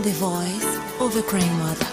the voice of a crying mother.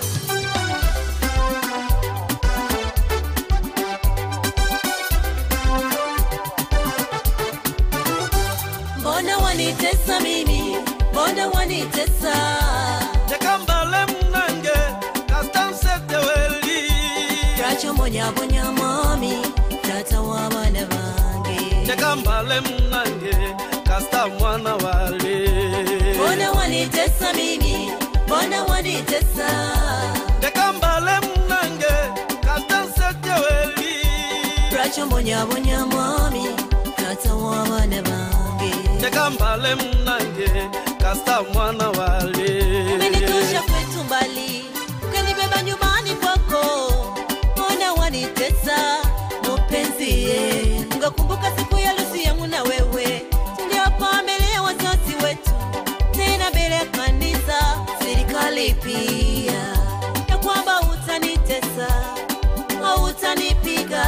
Mbona wanitesa mimi? Mbona wanitesa? tekambale munange kastanseteweli Twachomonyaabonya mami, tata w'abaana bange. tekambale munange kasta mwana wale Mbona wanitesa mimi? Mbona wanitesa? tekambale munange kastanseteweli Twachomonyaabonya mami, tata w'abaana bange. tekambale munange kasta mwana wale Umenitosha kwetu mbali, ukanibeba nyumbani kwako. Mbona wanitesa mpenzi? ye? Ngakumbuka siku ya harusi yangu na wewe, tuliopa mbele ya wazazi wetu, tena mbele ya kanisa, serikali pia, ya kwamba utanitesa, hautanipiga,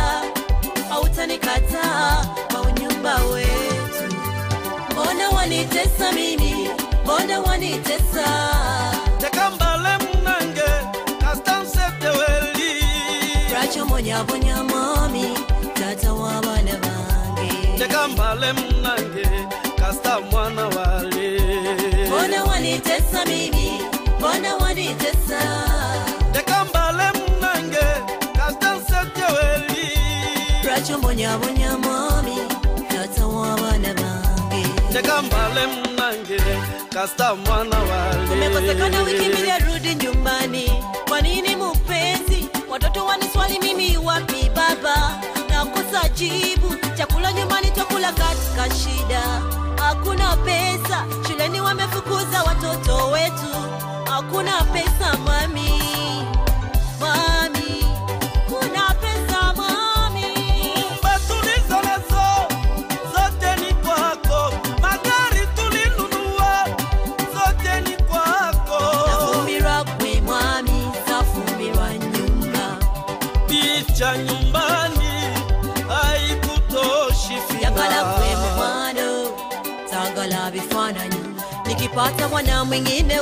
hautanikataa kwa unyumba wetu. Mbona wanitesa mimi? Mbona wanitesa? tekambale munange kastanseteweli Twachomonyaabonya mami, tata w'abaana bange. tekambale munange kasta mwana wale Mbona wanitesa mimi? Mbona wanitesa? tekambale munange kastanseteweli Twachomonyaabonya mami, tata w'abaana bange. tekambale munange kasta mwana wale Umekosekana wiki mbili arudi nyumbani. Kwa nini mpenzi? Watoto waniswali mimi wapi baba? Nakosa jibu. Chakula nyumbani twakula katika shida, hakuna pesa. Shuleni wamefukuza watoto wetu, hakuna pesa mami, mami, kuna pesa mami. Nyumba tulizonazo zote ni kwako, magari tulinunua zote ni kwako, Nafumbirwa gwe mwami, safumbirwa nyumba picha nyumbani haikutoshi Yagala kwe fina mukwano, tagala vifananyi. Nikipata mwana mwingine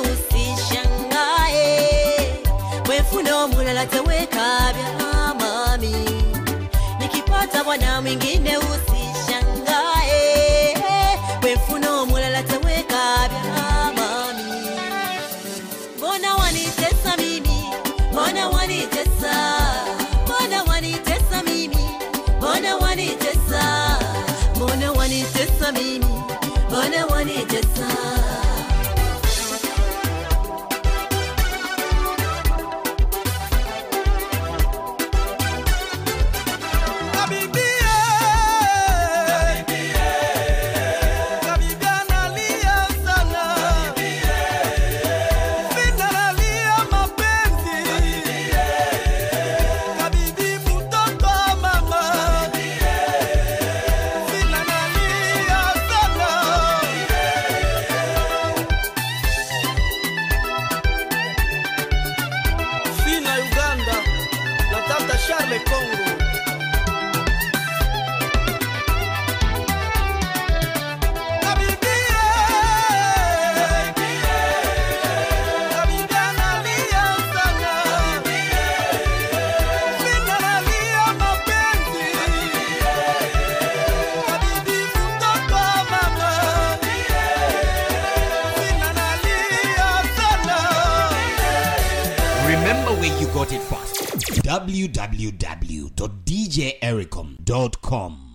usishangae, wefuna omulala tewekabya mami. Nikipata mwana mwingine usishangae, wefuna omulala tewekabya mami. Mbona wanitesa mimi? Mbona wanitesa? Mbona wanitesa mimi? Mbona wanitesa? Mbona wanitesa mimi? Mbona wanitesa? Kabibie, kabibie analia sana, Fina analia mapenzi, kabibi mtoto wa mama, Fina analia sana. Fina Uganda na tata Charles Congo Remember where you got it first. www.djericom.com